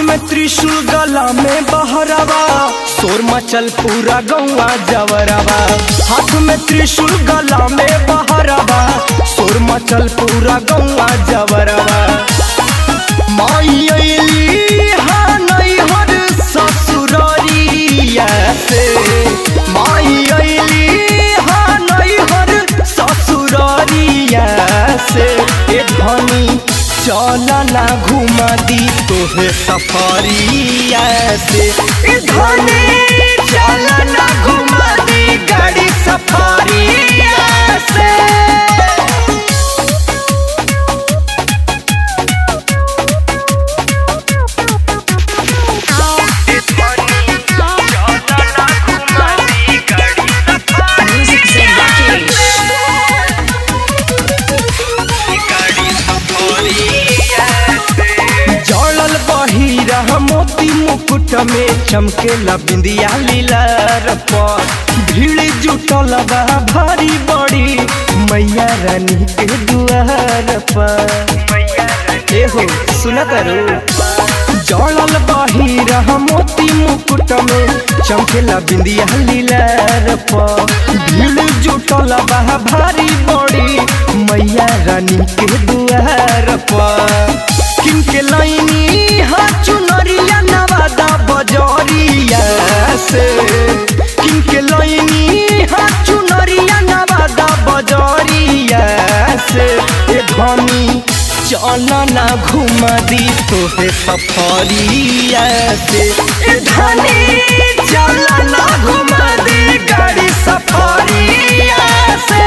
में त्रिशूल गला में बहरवा शोर मचल पूरा गौवा जवरवा हाथ में त्रिशूल गला में बहरवा शोर मचल पूरा गौवा जवरवा माई अइली हा नैहर ससुररिया से माई अइली हा नैहर ससुररिया से ए धनी चल ना घुमा दी तोहे सफरिया से ए धनी चल ना घुमा दी गाड़ी सफरिया से Music Zen Rakesh. जड़ल बहिरा मोती मुकुट में चमकेला बिंदिया लीला पर भीड़ जुटल बा भारी बड़ी मैया रानी के दुआर पर ए हो सुना तारू जड़ल बहिरा मोती मुकुट में चमकेला बिंदिया लीला पर भीड़ जुटल बा भारी बड़ी मैया रानी के दुआर पर किनके लाइनी हा चुनरिया नवादा बजरिया से किनके लाइनी हा चुनरिया नवादा बजरिया से ए धनी चल ना घुमा दी तोहे सफरिया से ए धनी चल ना घुमा दी गाड़ी सफरिया से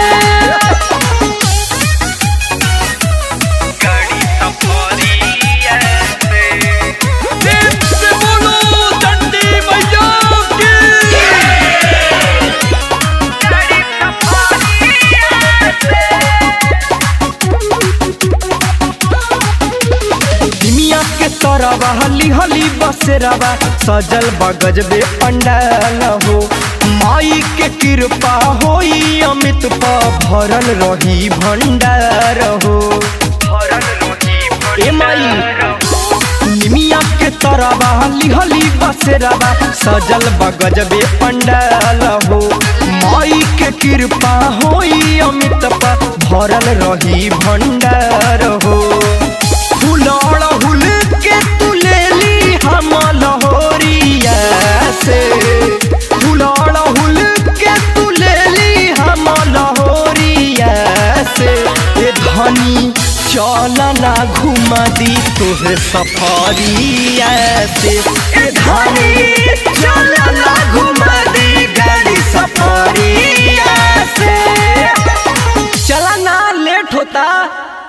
दुनिया के तरवा हली हली बसेरवा सजल बगज बे पंडाल हो माई के कृपा होई अमित पा भरल रही भंडार हो ए माई निमिया के तरवा हली हली बसेरवा सजल बगज बे पंडाल हो माई के कृपा होई अमित पा भरल रही भंडार हो फुलौड़ हुल के तू ले ली हम लहोरिया से फुलौड़ हुल के तू ले ली हम लहोरिया से ए धनी चल ना घुमा दी तोहे सफरिया से ए धनी चल